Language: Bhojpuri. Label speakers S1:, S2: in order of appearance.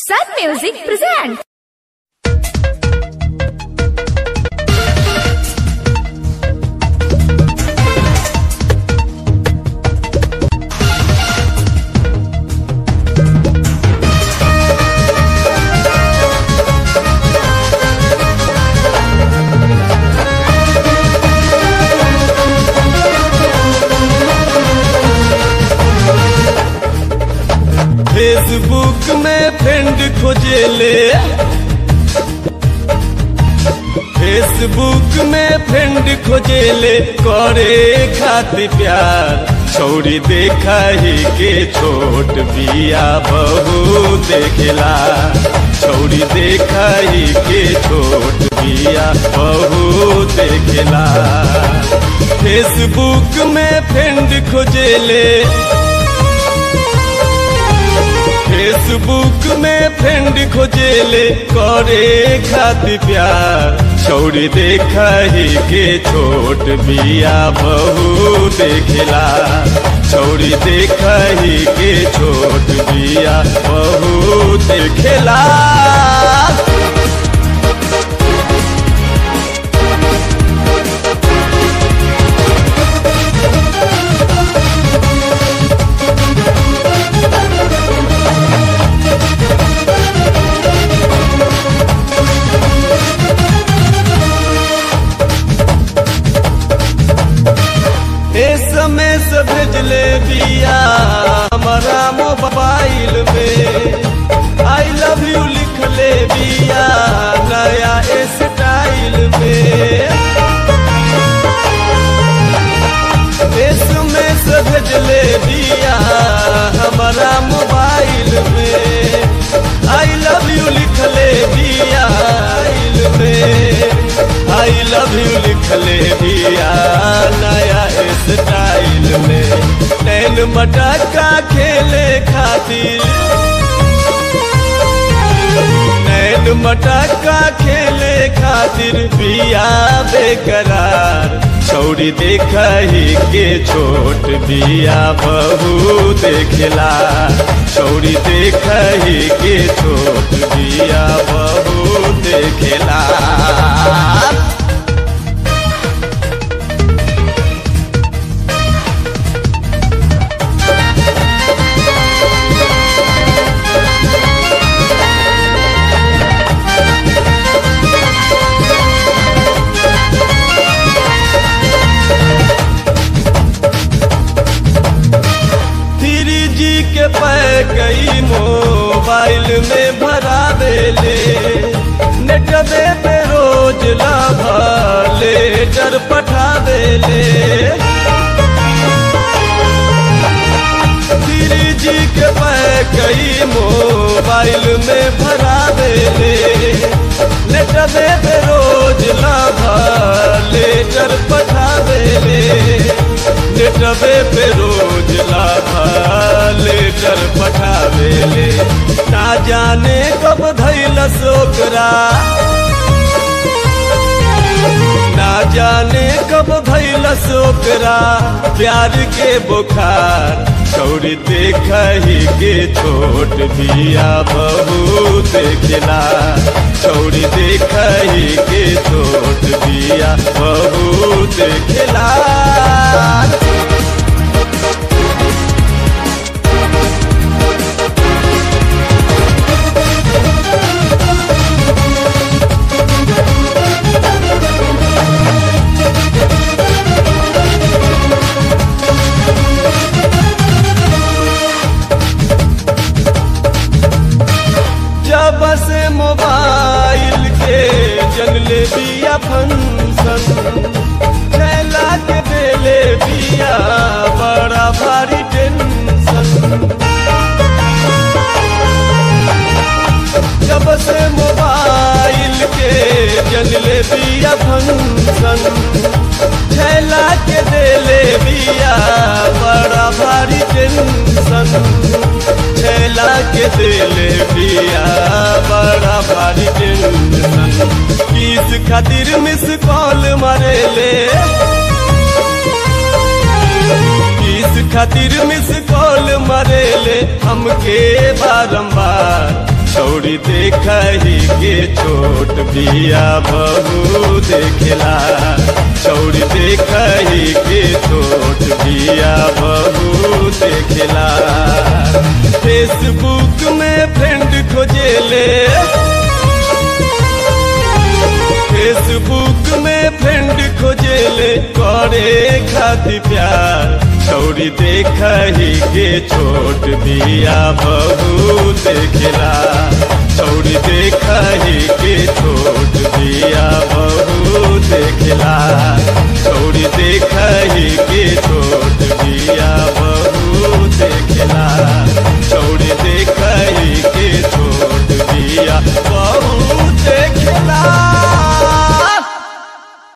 S1: Sun Music presents.
S2: फेसबुक में फ्रेंड खोजेले फेसबुक में फ्रेंड खोजेले करे खातिर प्यार छौरी देखा ही के छोट बिया बहु देखेला छौरी देखा ही के छोट बिया बहु देखेला फेसबुक में फ्रेंड खोजेले फेसबुक में फ्रेंड खोजेले करे खातिर प्यार छौरी देखा ही के छोट बिया बहु देखेला छौरी देखा ही के छोट बिया बहु देखेला समय से भेजले बिया हमारा मोबाइल में आई लव यू लिखले बिया नया स्टाइल में समय से भेजले बिया हमारा मोबाइल में आई लव यू लिखले बिया में आई लव यू लिखले बिया नया स्टाइल में नैन मटका खेले खातिर नैन मटका खेले खातिर बिया बेकरार छौरी देखा ही के छोट बिया बहु देखेला छौरी देखा ही के छोट बिया बहु देखेला थ्री जी के पैकई मोबाइल में भरा देले नेटवे पे रोज लाभा लेटर पठा देले थ्री जी के पैकई मोबाइल में भरा देले नेटवे पे रोज लाभा लेटर पठा देले नेटवे पे रोज लाभा लेटर पठावेले ना जाने कब धैल सोकरा ना जाने कब धैल सोकरा प्यार के बुखार छौरी देखा ही के छोट बिया बहु देखेला छौरी देखा ही के छोट बिया बहु देखेला जब से मोबाइल के जंगले बिया फंक्शन छैला के देले बिया बड़ा भारी टेंशन जब से मोबाइल के जंगले बिया फंक्शन छैला के देले बिया बड़ा भारी टेंशन छैला के देले बिया बड़ा भारी टेंशन किस खातिर मिस कॉल मारेले किस खातिर मिस कॉल मरेले हमके बारंबार छौरी देखही के छोट बिया बहू देखला छौरी देखही के छोट बिया बहू देखला फेसबुक में फ्रेंड खोजेले फेसबुक में फ्रेंड खोजेले करे खातिर प्यार छौरी देखही के छोट बिया बहू देखला छौरी देखही के छोट बिया बहू देखला छौरी देख